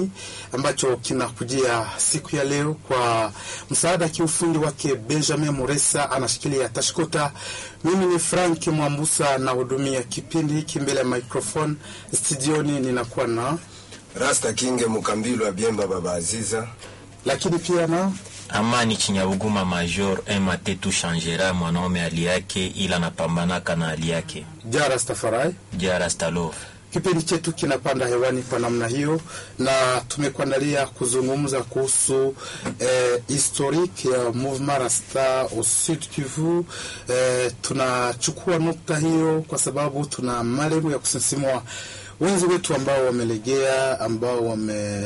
kipindi ambacho kinakujia siku ya leo kwa msaada kiufundi wake Benjamin Muresa, anashikilia tashkota. Mimi ni Frank Mwambusa nahudumia kipindi hiki mbele ya microphone studioni, ninakuwa na Rasta Kinge Mukambilo wa Biemba Baba Aziza, lakini pia na Amani Chinyabuguma Major Emate tu changera mwanaume hali yake ila napambanaka na hali yake. Jara Stafarai. Jara Stalov. Kipindi chetu kinapanda hewani kwa namna hiyo, na tumekuandalia kuzungumza kuhusu eh, historique ya mouvement Rasta au Sud Kivu. Eh, tunachukua nukta hiyo kwa sababu tuna malengo ya kusisimua wenzi wetu ambao wamelegea, ambao wame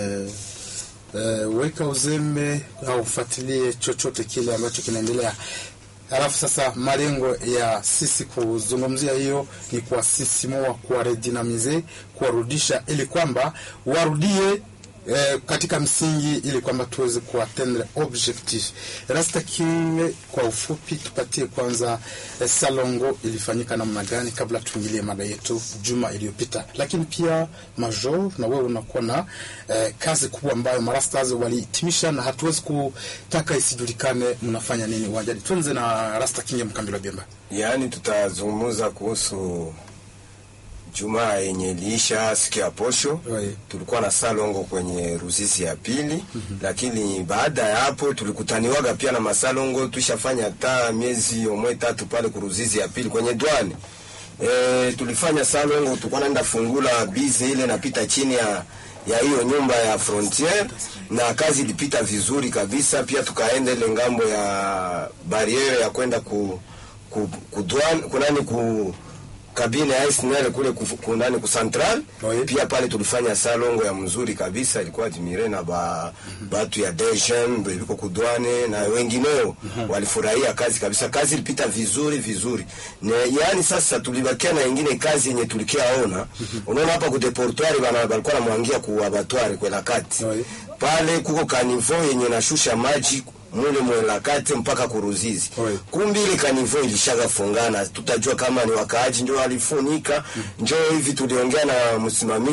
Uh, weka uzembe au ufuatilie chochote kile ambacho kinaendelea. Alafu sasa malengo ya sisi kuzungumzia hiyo ni kuwasisimua, kuwaredinamize, kuwarudisha ili kwamba warudie eh, katika msingi ili kwamba tuweze kuatendre objectif. Rasta King, kwa ufupi tupatie kwanza eh, salongo ilifanyika namna gani kabla tuingilie mada yetu juma iliyopita, lakini pia Major, na wewe unakuwa na eh, kazi kubwa ambayo marastas walihitimisha na hatuwezi kutaka isijulikane mnafanya nini uwanjani. Tuanze na Rasta King ya Mkambilo Bemba. yaani tutazungumza kuhusu Jumaa yenye iliisha siku ya posho. Oi. Tulikuwa na salongo kwenye Ruzizi ya pili, lakini baada ya hapo tulikutaniwaga pia na masalongo. Tushafanya hata miezi omwe tatu pale kuruzizi ya pili kwenye dwani e, tulifanya salongo, tulikuwa naenda fungula bize ile napita chini ya ya hiyo nyumba ya frontiere na kazi ilipita vizuri kabisa. Pia tukaenda ile ngambo ya bariere ya kwenda ku, ku, ku douane kunani ku kabine ya SNL kule ku- kunani ku central Oui. pia pale tulifanya salongo ya mzuri kabisa, ilikuwa admire na ba, batu ya DGM biko kudwane na wengineo walifurahia kazi kabisa. Kazi ilipita vizuri vizuri ne, yani sasa tulibakia na ingine kazi yenye tulikiaona. Unaona hapa ku deportoire bana balikuwa namwangia ku abattoir kwa kati Oui. pale kuko kanivo yenye nashusha maji mule mwelakati mpaka kuruzizi Oui. kumbi ile kanivo ilishaga fungana, tutajua kama ni wakaaji njo walifunika. Njo hivi tuliongea na msimamizi